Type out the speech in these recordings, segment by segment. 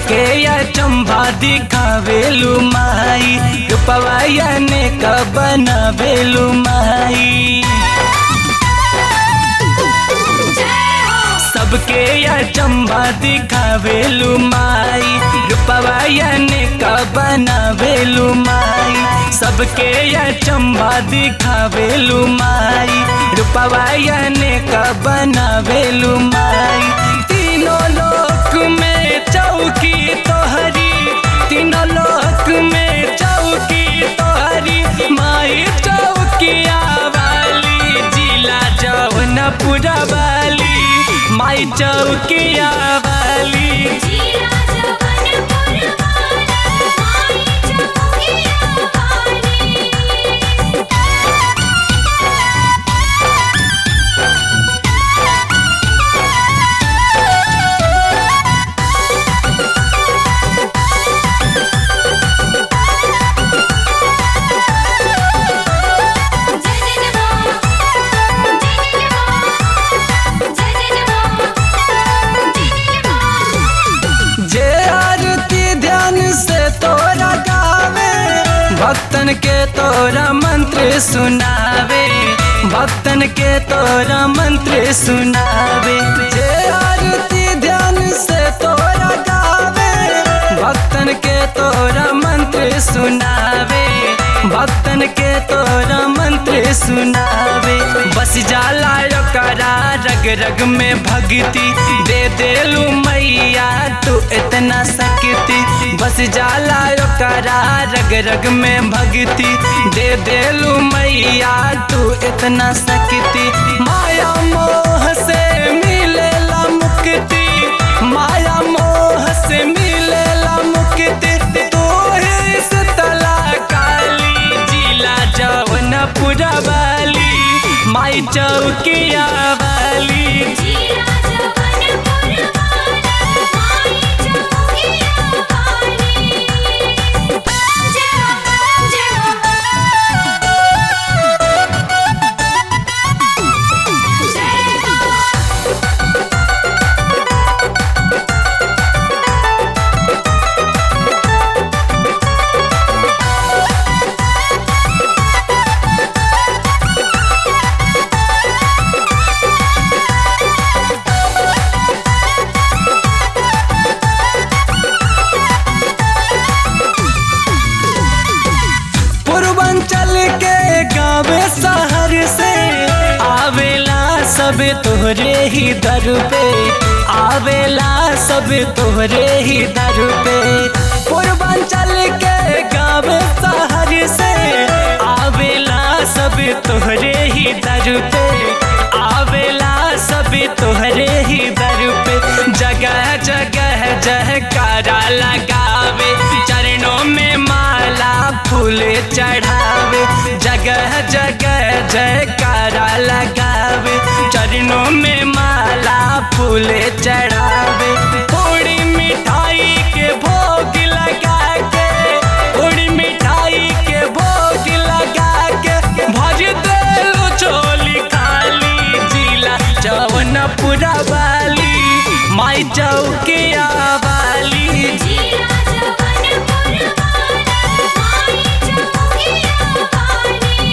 सबके या चंबा दिखावेलू माई रूपवाया ने का बनावेलू माई सबके या चंबा दिखावेलू माई रूपवाया ने का बनावेलू माई सबके या चंबा दिखावेलू माई रूपवाया ने का बनावेलू माई तीनों लोक में चौकी तोहरी तीनों लोक में चौकी तोहरी माई चौकिया वाली जिला जौनपुरा वाली माई चौकिया वाली जीरा जवनपुर वाली माई चौकिया वाली जय जय मां जय जय मां जय जय मां जय जय मां जे आरती ध्यान से तोरा गावे भक्तन के तोरा मंत्र सुनावे भक्तन के तोरा मंत्र सुनावे जे आरती ध्यान से तोरा गावे भक्तन के तोरा मंत्र सुनावे भक्तन के तोरा मंत्र सुनावे बस जाला करा रग रग में भक्ति दे देलू मैया तू इतना सकती बस जाला करा रग रग में भक्ति दे देलू मैया तू इतना सकती माया मोह से मिलेला मुक्ति माया मोह से मिलेला मुक्ति तू ही शीतला काली जिला जौनपुरा वाली माई चौकिया वाली जीरा जवनपुर वाली माई चौकिया वाली जय जय जय पूर्वांचल के गावे शहर से आवेला सब तोहरे ही दर पे आवेला सब तोहरे ही दर पे पूर्वांचल के गावे शहर से आवेला सब तोहरे ही दर पे आवेला सब तोहरे ही दर पे जगह जगह जहकारा लगावे चरणों में माला फूल चढ़ावे जगह जगह जयकारा लगावे चरणों में माला फूल चढ़ावे पूरी मिठाई के भोग लगा के पूरी मिठाई के भोग लगा के भज देलू चोली खाली जिला जौनपुरा वाली माई चौकिया वाली जीरा जवनपुर वाली माई चौकिया वाली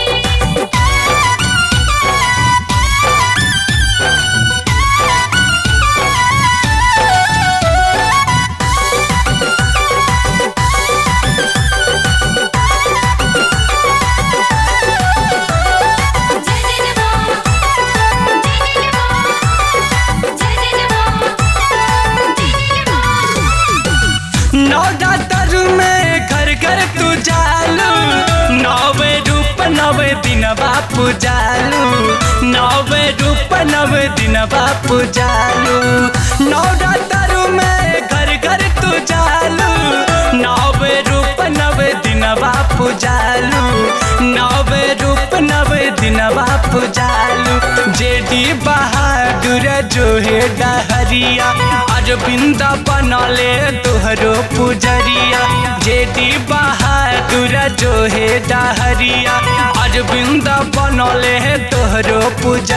जय जय मां जय जय मां जय जय मां जय जय मां नवरात्र में घर घर तू जालू नवे रूप नवे दिन बापू जालू नवे रूप नवे दिन बापू जालू नवरात्र में घर घर तू जालू नवे रूप नवे दिन बापू जालू नवे रूप नवे दिन बापू जालू जेडी बहादुर जो है डहरिया अरविंद बनले तोहरो पुजरिया जेडी बहादुर जो है डहरिया अरविंद बनले तोहरो पुजरिया